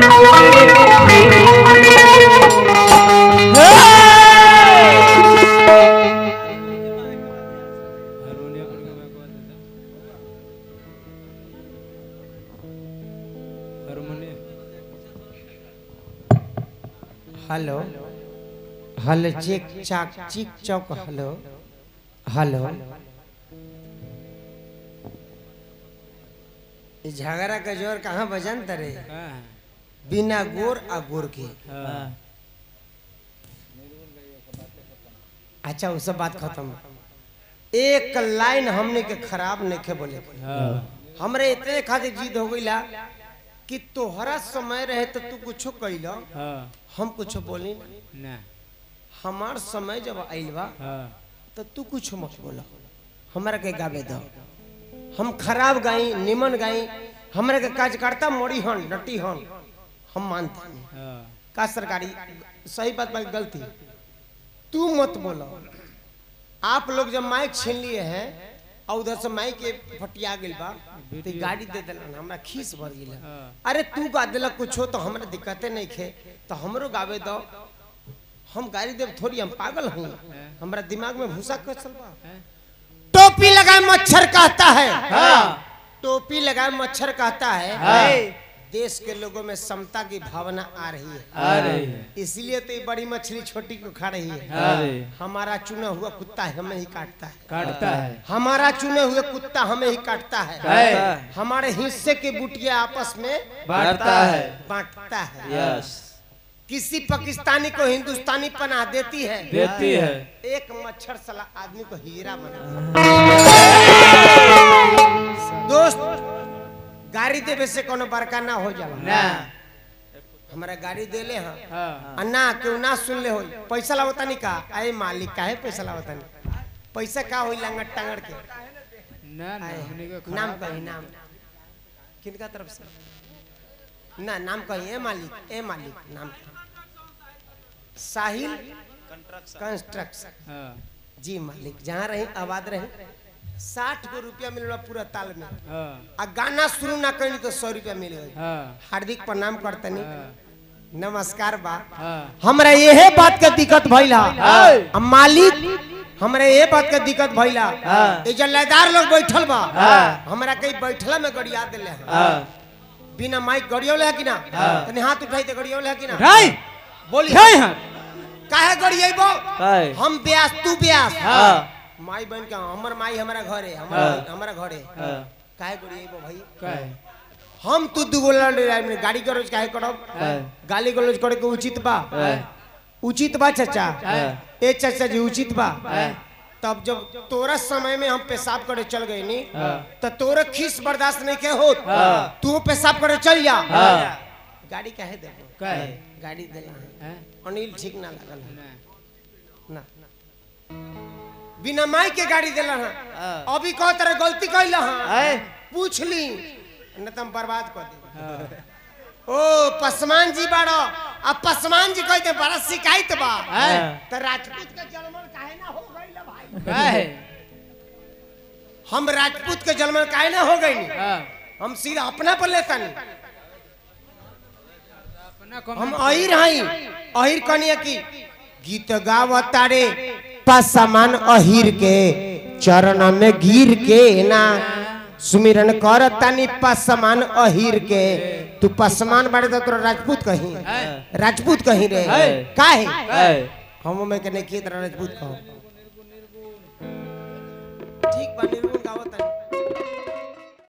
Hello hello चिक चाक चिक चौक hello hello ई झगड़ा का जोर कहाँ बजन तरे बिना गोर आ गोर के अच्छा वो सब बात खत्म एक लाइन हमने के खराब नहीं के बोले के। हमरे इतने खातिर जीत हो गईला कि तोहरा समय रहे तो तू कुछो कैला हम कुछो बोली ना। हमार समय जब आइल बा तो तू कुछ मत बोला हमरा के गावे दो हम खराब गाई निमन गाई हमरा के कार्यकर्ता मोड़ी हन डटी हन हम मानते नहीं का सरकारी सही बात बात गलती तू मत बोलो आप लोग जब माइक छीन लिए हैं और उधर से माइक के फटिया गेल बा तो ई गाड़ी दे दिलन हमरा खीस भर गेल अरे तू गा दिलक कुछ हो तो हमरा दिक्कते नहीं खे तो हमरो गावे दो हम गाड़ी देव थोड़ी हम पागल हूँ हमरा दिमाग में भूसा कसल बा टोपी लगाए मच्छर कहता है टोपी लगाए मच्छर कहता है देश के लोगों में समता की भावना आ रही है अरे इसलिए तो ये बड़ी मछली छोटी को खा रही है अरे हमारा चुना हुआ कुत्ता हमें ही काटता है काटता है हमारा चुने हुए कुत्ता हमें ही काटता है है हमारे हिस्से के बुटिया आपस में बांटता है बांटता है यस किसी पाकिस्तानी को हिंदुस्तानी पनाह देती है देती है एक मच्छर सला आदमी को हीरा बना दोस्त गाड़ी देवे से कोनो बड़का ना हो जाला ना हमारा गाड़ी देले हाँ हाँ अन्ना क्यों ना सुन ले हो पैसा लावता नहीं का अरे मालिक काहे पैसा लावता नहीं पैसा का होई लंगट टांगड़ के ना ना आए, हमने को नाम खराब कही नाम किनका तरफ से ना नाम कही ए मालिक ए मालिक नाम कही साहिल कंस्ट्रक्शन हाँ जी मालिक जहाँ रही आबाद रही साठ गो रुपया मिल रहा पूरा ताल में हाँ आ गाना शुरू ना करी तो सौ रुपया मिल गई हाँ हार्दिक प्रणाम करतनी नमस्कार बा हाँ हमरा यही बात के दिक्कत भइला हाँ। आ मालिक हमरा ये बात के दिक्कत भइला हाँ। ये जो लयदार लोग बैठल बा हाँ। हमरा कहीं बैठला में गड़िया देले हैं हाँ बिना माइक गड़ियोले है कि ना हाँ। तनी हाथ उठाई ते गड़ियोले है कि ना राय बोली राय हाँ काहे गड़ियबो काय हम ब्यास तू ब्यास हाँ माई बहन के हमर माई हमारा घर है हाँ। हमारा हमारा घर है हाँ काहे गड़ियबो भाई काय हम तू दुगो लड़ में गाड़ी गलोज काहे करब हाँ गाली गलोज करे के उचित बा हाँ उचित बा चाचा हाँ। ए चाचा जी उचित बा हाँ। तब जब तोरा समय में हम पेशाब करे चल गए नी हाँ। तो तोरा खीस बर्दाश्त नहीं के हो हाँ। तू पेशाब करे चल जा हाँ। गाड़ी काहे दे काय गाड़ी देला है हाँ अनिल ठीक ना लगल है ना ना बिना माई के गाड़ी देला है हाँ। अभी कह तरह गलती कैला है आए पूछ ली न तुम बर्बाद कर दे हाँ ओ पसमान जी बाड़ो अब पसमान जी कहते बड़ा शिकायत बा हाँ। तो राजपूत के जन्मन काहे ना हो गई भाई काय हम राजपूत के जन्मन काहे ना हो गई हाँ हम सीधा अपना पर लेता नहीं अपना कम हम अहिर हई अहिर कनिया की गीत गावतारे पसमान अहिर के चरण में गिर के ना सुमिरन कर तानी पसमान अहिर के तू पसमान बाड़े तो तोरा राजपूत कहीं है राजपूत कहीं रे है। काहे काय हम में के नहीं किए तरह राजपूत कहो ठीक बा निर्गुण गावत